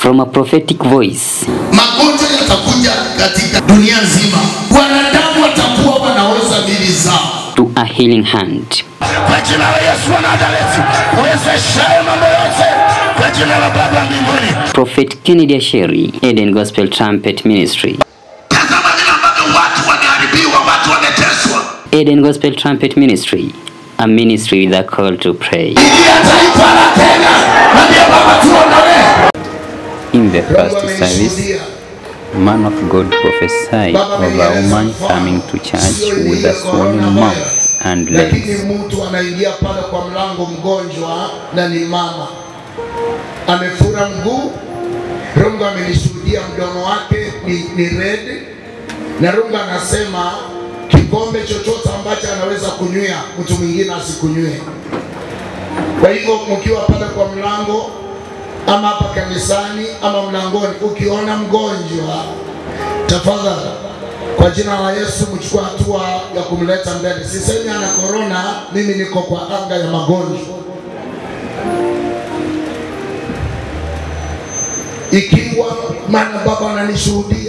From a prophetic voice Magonjwa yatakuja katika dunia nzima, wanadamu watakuwa wanaweza mili zao. to a healing hand. kwa jina la Yesu wa Nazareti, uwezeshaye mambo yote kwa jina la Baba mbinguni. Prophet Kennedy Asheri, Eden Gospel Trumpet Ministry. Tazama vile ambavyo watu wameharibiwa, watu wameteswa. Eden Gospel Trumpet Ministry, a ministry with a call to pray. Ingia taifa la Kenya, mwambie Baba tuondolee. In the Mungu first service, amenishuhudia. man of God prophesied Baba of a amenieleza woman mfano. coming to church Sio with ile a swollen coronavirus. mouth and lakini legs. mtu anaingia pale kwa mlango mgonjwa na ni mama amefura mguu rungu amenishuhudia mdomo wake ni, ni red na rungu anasema kikombe chochote ambacho anaweza kunywia mtu mwingine asikunywe kwa hivyo mkiwa pale kwa mlango ama hapa kanisani ama mlangoni ukiona mgonjwa tafadhali kwa jina la Yesu mchukua hatua ya kumleta mbele. Sisemi ana korona, mimi niko kwa anga ya magonjwa. Ikiwa maana Baba ananishuhudia.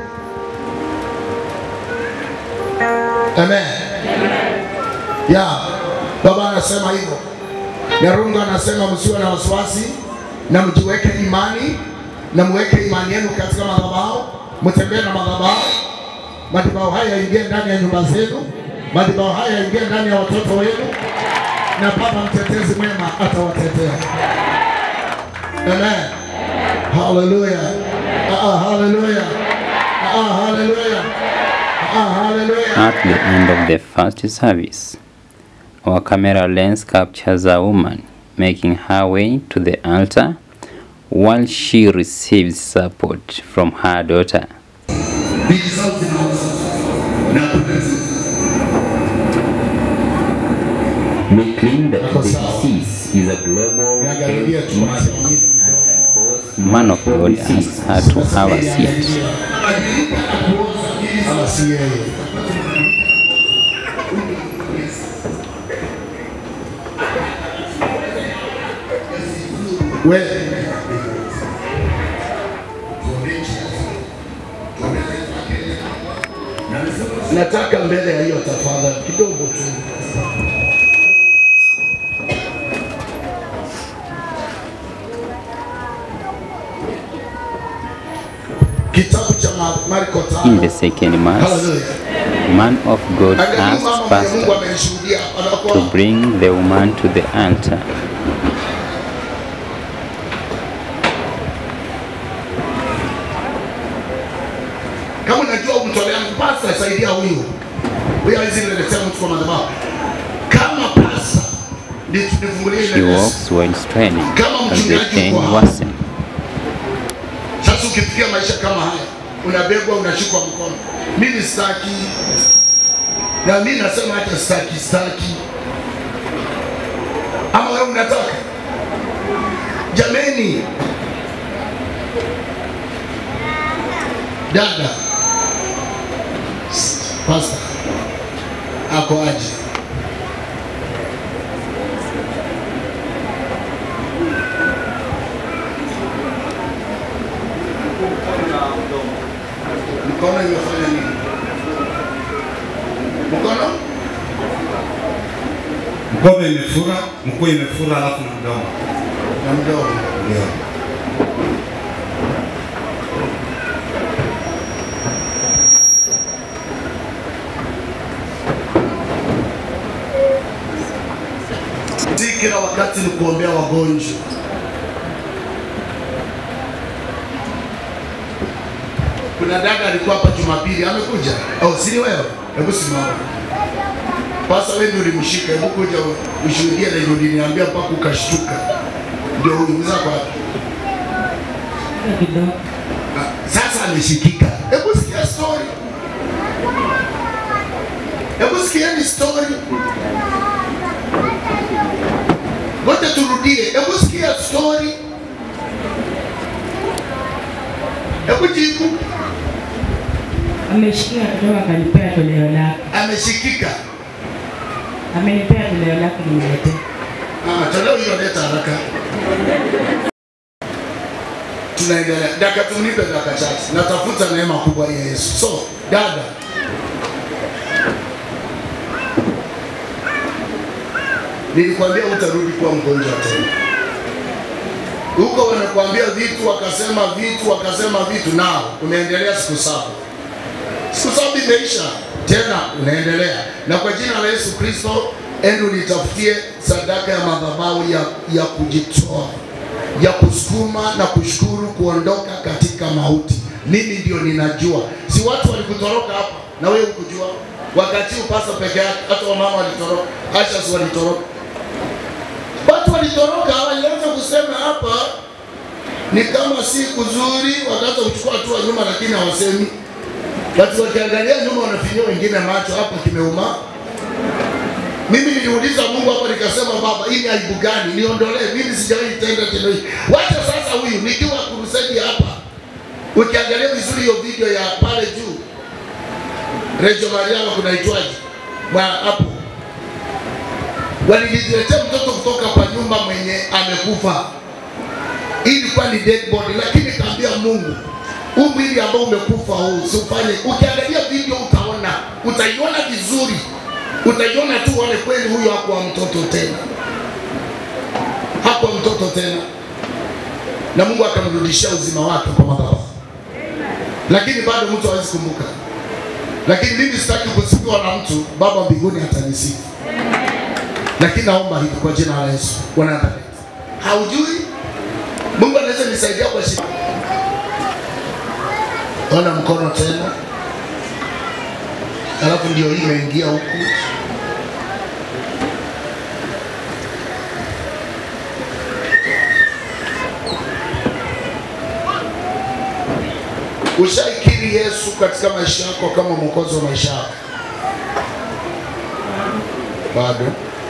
Amen. Ya, Baba anasema hivyo. Na Rungu anasema msiwe na wasiwasi na mjiweke imani na muweke imani yenu katika madhabahu, mtembee na madhabahu madhabahu haya yaingie ndani ya nyumba zenu, madhabahu haya yaingie ndani ya watoto wenu, na Baba mtetezi mwema atawatetea. Amen. Hallelujah. Ah, ah, hallelujah. Ah, ah, hallelujah. Ah, hallelujah. At the end of the first service, our camera lens captures a woman making her way to the altar while she receives support from her daughter. We claim that the disease is a global Niangalilie tu basi. Man of God asks her to have a seat. Ama si yeye. Wewe nataka mbele ya hiyo tafadhali kidogo tu. Kitabu cha Ma- Marko In the tano. second mass, Hallelujah. man of God Angalia asks mama mwenye Mungu pastor amenishuhudia to anakuwa bring the woman to the altar. kama unajua umtolea pasta saidia huyu huyu hawezi niletea mtu kwa madhabahu kama pasta nifungulie She ile walks while straining Kama as the mchungaji pain uko hapa. worsens. sasa ukifikia maisha kama haya unabebwa unashikwa mkono mimi sitaki na mimi nasema hata sitaki sitaki ama wewe unataka jameni dada pasta ako aje mkono imefanya nini mkono Mkono imefura, mkuu imefura, alafu na mdomo. na mdomo Ndio. si kila wakati ni kuombea wagonjwa kuna dada alikuwa hapa jumapili amekuja oh, sini wewe hebu simama pasa wewe ndio ulimshika hebu kuja ushuhudie na ndio uliniambia mpaka ukashtuka ndio huyu mzako wapi Ah, sasa ameshikika hebu sikia story hebu sikieni story Ngoja turudie. Hebu sikia story. Hebu jibu. Ameshikia kutoka akanipea toleo lake, Ameshikika. amenipea toleo lake nimeletea. Ah, toleo hilo leta haraka. tunaendelea. Daka tumnipe daka chache, natafuta neema kubwa ya Yesu. So dada, nilikwambia utarudi kuwa mgonjwa tena. Huko wanakuambia vitu, wakasema vitu, wakasema vitu, nao unaendelea siku saba siku saba imeisha tena unaendelea na kwa jina la yesu kristo endo nitafutie sadaka ya madhabahu ya, ya kujitoa ya kusukuma na kushukuru kuondoka katika mauti mimi ndio ninajua si watu walikutoroka hapa na wewe ukujua wakati upasa peke yake hata wamama walitoroka ashas walitoroka watu walitoroka walianza kusema hapa ni kama si kuzuri wakaanza kuchukua hatua nyuma lakini hawasemi Watu wakiangalia nyuma wanafinyia wengine macho, hapa kimeuma. Mimi niliuliza Mungu hapa nikasema, Baba, hii ni aibu gani? Niondolee, mimi sijawahi tenda tendo hili. Wacha sasa huyu nikiwa kurusedi hapa, ukiangalia vizuri hiyo video ya pale juu, Rejo Mariama kunaitwaje Mwa- hapo, waliniletea mtoto kutoka kwa nyumba mwenye amekufa. Hii ilikuwa ni dead body, lakini kaambia Mungu huu mwili ambao umekufa huu usifanye. Ukiangalia video utaona, utaiona vizuri, utaiona tu uone kweli huyu hakuwa mtoto tena, hakuwa mtoto tena, na Mungu akamrudishia uzima wake kwa madhabahu, lakini bado mtu hawezi kumbuka. Lakini mimi sitaki kusifiwa na mtu, Baba mbinguni atanisifu, lakini naomba hivi kwa jina la Yesu. Bwana abariki. Haujui Mungu anaweza nisaidia kwa shida ona mkono tena, alafu ndio hii imeingia huku. Ushaikiri Yesu katika maisha yako kama mwokozi wa maisha yako? Bado.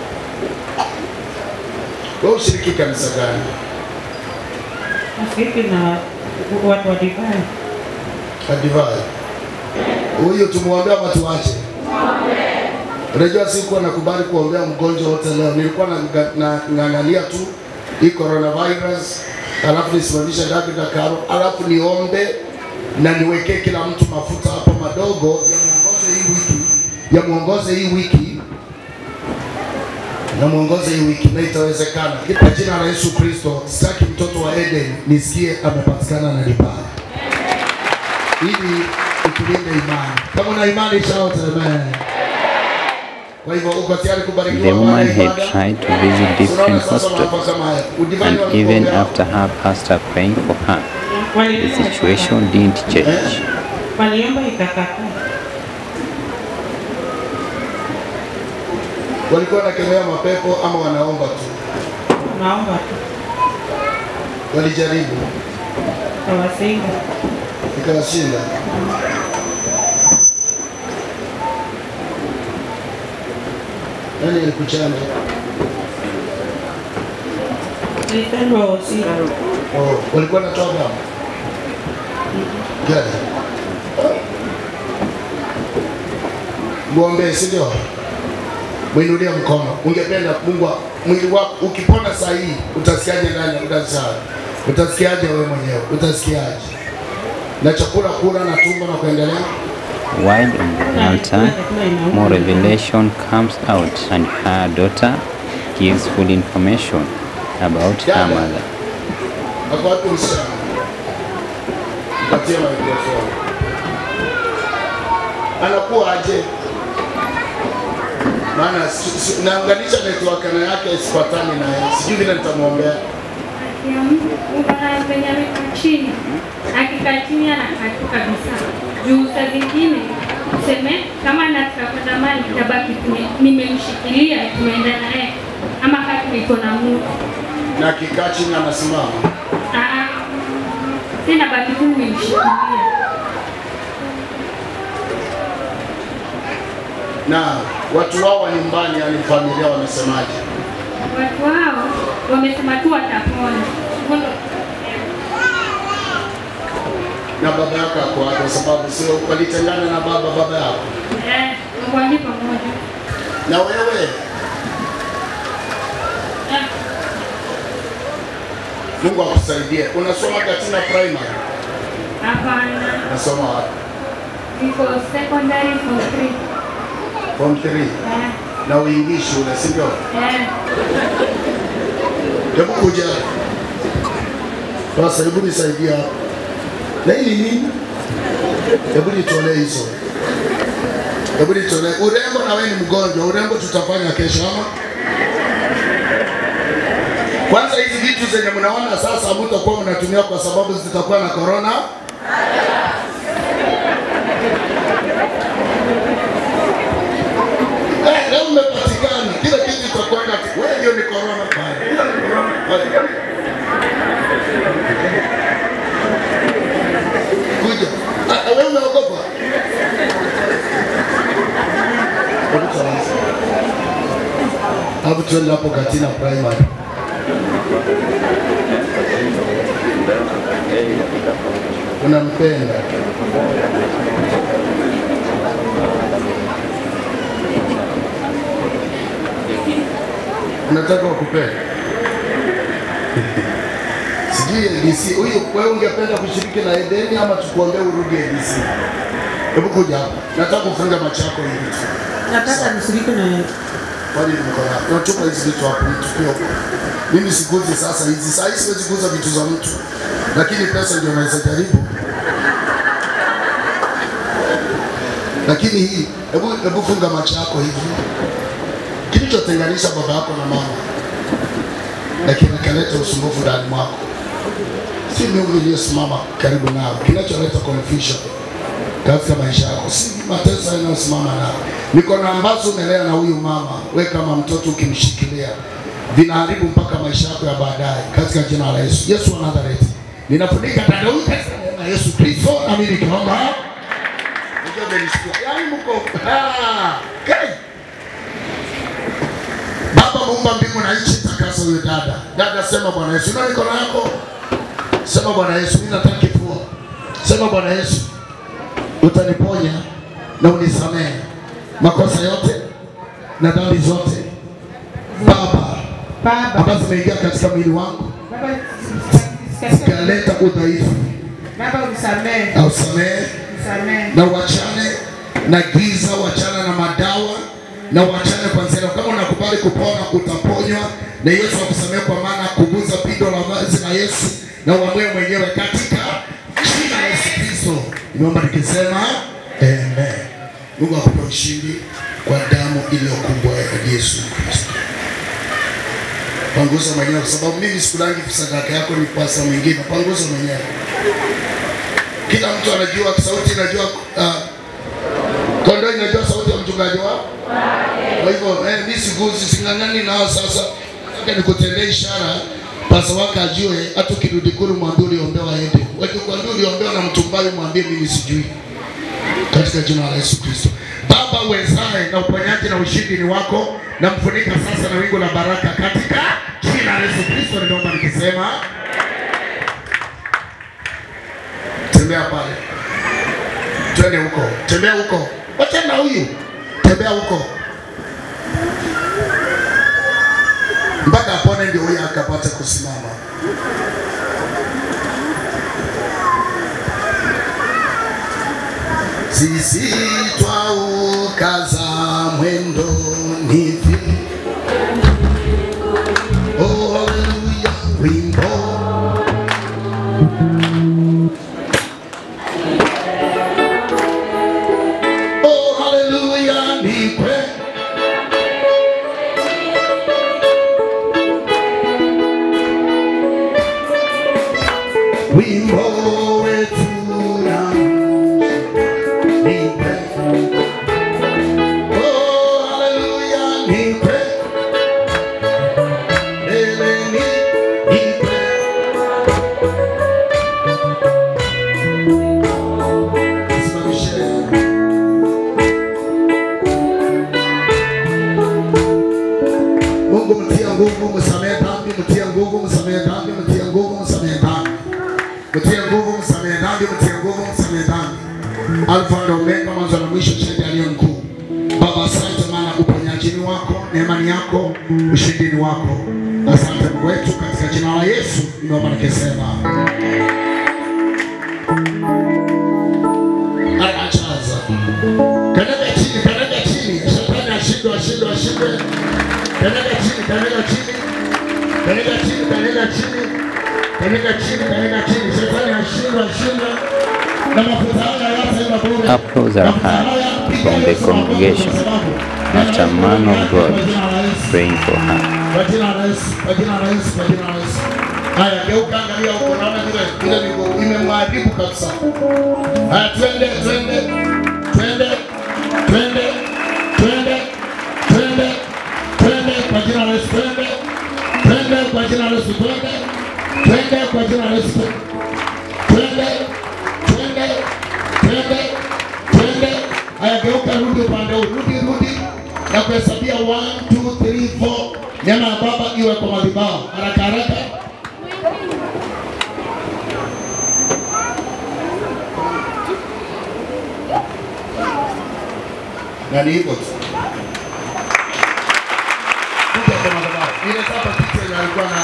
Wewe ushiriki kanisa gani? Nashiriki na watu wa divai. Adivai. Huyo tumwombea ama tuache? Unajua sikuwa nakubali kuombea mgonjwa wote leo. Nilikuwa na- na- ng'ang'ania tu hii coronavirus, alafu nisimamisha daki na karo, alafu niombe na niwekee kila mtu mafuta hapo madogo yamuongoze hii wiki, yamuongoze hii wiki na muongoze hii wiki na itawezekana. Kwa jina la Yesu Kristo, sitaki mtoto wa Eden nisikie amepatikana na libaya ili utulinde imani. Kama una imani shout amen. Kwa hivyo uko tayari kubarikiwa The woman baada ya had ibada? tried to visit Unaona different sasa mambo hospitals, kama haya. Udivani and wa even kuombea. after her pastor praying for her, the Waliomba situation didn't change. Waliomba ikakataa. walikuwa wanakemea mapepo ama wanaomba tu? Naomba tu Walijaribu tawasinga. ikawashinda. Nani alikuchanja? Nilipendwa wasira. Oh, walikuwa wanatoa damu gani? Muombee, si ndio? Mwinulie mkono. Ungependa Mungu wa- mwili wako ukipona saa hii utasikiaje ndani? Utasikiaje? Utasikiaje wewe mwenyewe? Utasikiaje? Na chakula kula na tumbo na kuendelea? While on the altar, more revelation comes out, and her daughter gives full information about her mother. Ako wapi msichana? Mpatie microphone. Anakuwa aje? Maana si- si- naunganisha network na yake isipatani naye, sijui vile nitamwombea. penye amekaa chini, akikaa chini anakaa kabisa. Juu saa zingine tuseme kama nataka kwenda mali tabaki tume- nimemshikilia tumeenda naye, ama kama niko na mtu Na akikaa chini anasimama. Ah, ah. tena baki tu nimemshikilia. Na watu wao wa nyumbani, yani familia, wamesemaje? Watu hao wamesema tu watapona. Hivyo Na baba yako ako wapi? Kwa sababu sio walitengana na baba baba yako. eh, wali pamoja. Na wewe Eh, Mungu akusaidie. Unasoma Katina Primary? Hapana, Unasoma wapi? niko secondary form three. Form 3. Eh, Na uingi shule, si ndio? eh, Hebu kuja. Sasa hebu nisaidia hapa. Na hii ni nini? Hebu nitolee hizo. Hebu nitolee. Urembo na wewe ni mgonjwa. Urembo tutafanya kesho ama? Kwanza hizi vitu zenye mnaona sasa hamtakuwa mnatumia kwa sababu zitakuwa na corona. Eh, leo mmepatikana. Kila kitu itakuwa na wewe ndio ni corona pale. Hiyo ni corona pale. Kuja. Ah, ah, wewe unaogopa? Hebu tuanze. Hapo tuende hapo Katina Primary. Unampenda. Unataka wakupenda? Sijui ADC huyu, wewe ungependa kushiriki na Edeni ama tukuombee urudi ADC? Hebu kuja hapa, nataka kufunga macho yako hivi tu. Nataka nishiriki na Kwani niko na unatupa hizi vitu hapo nitupie huko. Mimi sikuzi sasa hizi, saa hizi siwezi kuuza vitu za mtu, lakini pesa ndio naweza jaribu. Lakini hii, hebu hebu funga macho yako hivi. Kilichotenganisha baba yako na mama na kinakaleta usumbufu ndani mwako, si miungu iliyosimama karibu nao, kinacholeta confusion katika maisha yako, si mateso yanayosimama nao. Mikono ambazo umelea na huyu mama, we kama mtoto ukimshikilia, vinaharibu mpaka maisha yako ya baadaye, katika jina la Yesu. Yesu wa Nazareti, ninafunika dada huyu katika neema ya Yesu Kristo, nami nikiomba Unajua umenisikia? Yaani mko ah, kai. Baba muumba mbingu na nchi, takasa huyo dada. Dada, sema Bwana Yesu, na mikono yako, sema Bwana Yesu, mimi nataka kifua. Sema Bwana Yesu, utaniponya na unisamehe makosa yote na dhambi zote Baba Baba. ambazo zimeingia katika mwili wangu Baba, zikaleta udhaifu, Baba unisamehe, na usamehe unisamehe. na uachane na giza, uachane na madawa na uachane kwanzia leo. Kama unakubali kupona, utaponywa na Yesu akusamehe, kwa maana kuguza pindo la vazi la Yesu na uamue mwenyewe katika jina la Yesu Kristo. Nimeomba nikisema amen. Mungu akupe ushindi kwa damu iliyokumbwa ya Yesu Kristo. Panguza mwenyewe, kwa sababu mimi sikulangi sadaka yako ni kwa saa mwingine. Panguza mwenyewe. Kila mtu anajua sauti, inajua uh, kondoo inajua sauti ya mchungaji wao. Kwa hivyo eh, mimi siguzi, sing'ang'ani nao. Sasa nataka nikutendee ishara, pasa wake ajue, hata ukirudi kule mwambie uliombewa aende. Wakikwambia uliombewa na mtumbai, mwambie mimi sijui, katika jina la Yesu Kristo. Baba uwezaye na uponyaji na ushindi ni wako, na mfunika sasa na wingu la baraka katika jina la Yesu Kristo. Nimeomba nikisema tembea pale, twende huko, tembea huko, wacha na huyu, tembea huko mpaka apone, ndio huyu akapata kusimama. Sisi twaukaza mwendo nivi, oh haleluya, wimbo Oh, haleluya, ni kweli. Wimbo wetu na ni kweli. Oh, haleluya, ni kweli. Ele ni ni kweli. Simamishe. Mungu mtia nguvu, msamehe dhambi, mtia nguvu, msamehe dhambi, mtia nguvu, msamehe dhambi. Mtia nguvu, msamehe dhambi, mtia nguvu, msamehe dhambi. Alfa na Omega, mwanzo na mwisho, shahidi aliye mkuu. Baba, asante maana uponyaji ni wako, neema ni yako, ushindi ni wako. Asante Mungu wetu, katika jina la Yesu nimeomba nikisema haya. Achaza kanyaga chini, kanyaga chini, shetani ashindwe, ashindwe, ashindwe. Kanyaga chini, kanyaga chini, kanyaga chini, kanyaga chini, kanyaga chini, kanyaga chini, shetani ashindwe, ashindwe. Na mafuta haya yote ni bure. Applause are Mafuta heard haya, piga from the Yesu makofi congregation kwa sababu after man of God Kwa jina la Yesu. praying for her. Kwa jina la Yesu, kwa jina la Yesu, kwa jina la Yesu. Haya, geuka angalia huko, naona vile vile miguu imemharibu kabisa. Haya, twende, twende, twende, twende, twende, twende, twende kwa jina la Yesu, twende, twende kwa jina la Yesu, twende, twende kwa jina la Yesu, twende, twende, twende, twende. Haya, geuka, rudi upande huu, rudi, rudi na kuhesabia 1 2 3 4 nyama ya baba iwe kwa madhabahu haraka haraka na ni hivyo tu kuja kwa madhabahu ile sasa picha ile alikuwa na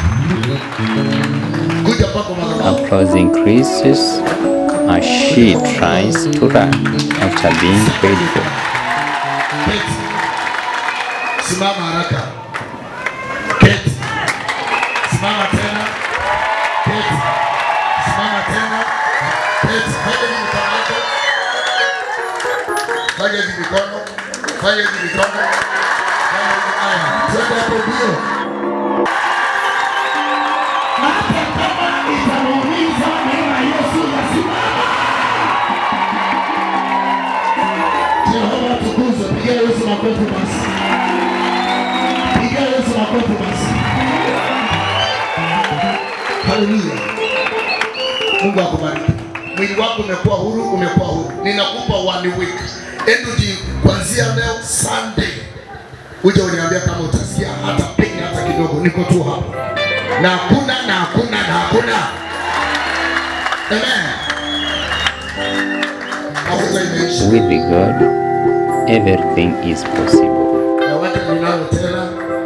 kuja pa kwa madhabahu Applause increases as she tries to run after being prayed for. Keti. Simama haraka. Keti. Simama tena. Keti. Simama tena. Keti. Fanya hivi mikono yako. Fanya hivi mikono. Fanya hivi mikono. Fanya hivi haya. Twende hapo mbio. Hata kama itamuumiza neema ya Yesu yasimama. Jehova tukuzwe, pigia Yesu makofi basi. Pigia Yesu makofi basi. Haleluya. Mungu akubariki. Mwili wako umekuwa huru, umekuwa huru. Ninakupa one week. Endo ji kuanzia leo Sunday. Uje uniambia kama utasikia hata pain hata kidogo. Niko tu hapa. Na hakuna na hakuna na hakuna. Amen. Mafuta imeisha. With God, everything is possible. na watu ninalo tena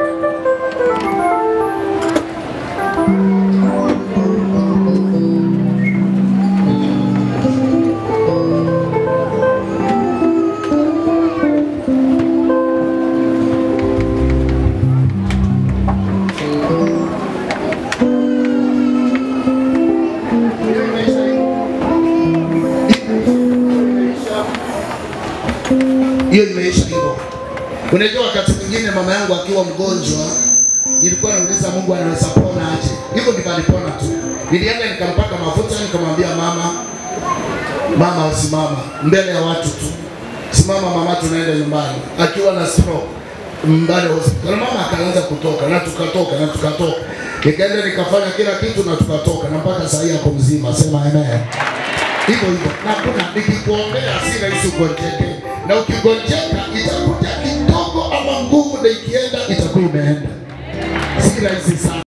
hiyo imeisha hivyo. Unajua, wakati mwingine mama yangu akiwa mgonjwa, nilikuwa nauliza Mungu anaweza pona aje? Hivyo ndivyo alipona tu. Nilienda nikampaka mafuta, nikamwambia mama, mama usimama mbele ya watu tu, simama mama, tunaenda nyumbani. Akiwa na stroke mbale hospitali, mama akaanza kutoka na tukatoka na tukatoka, nikaenda nikafanya kila kitu na tukatoka, na mpaka saa hii ako mzima. Sema amen hivyo hivyo, na kuna nikikuombea si rahisi ugonjeke, na ukigonjeka itakuja kidogo, ama nguvu na ikienda itakuwa imeenda, si rahisi sana.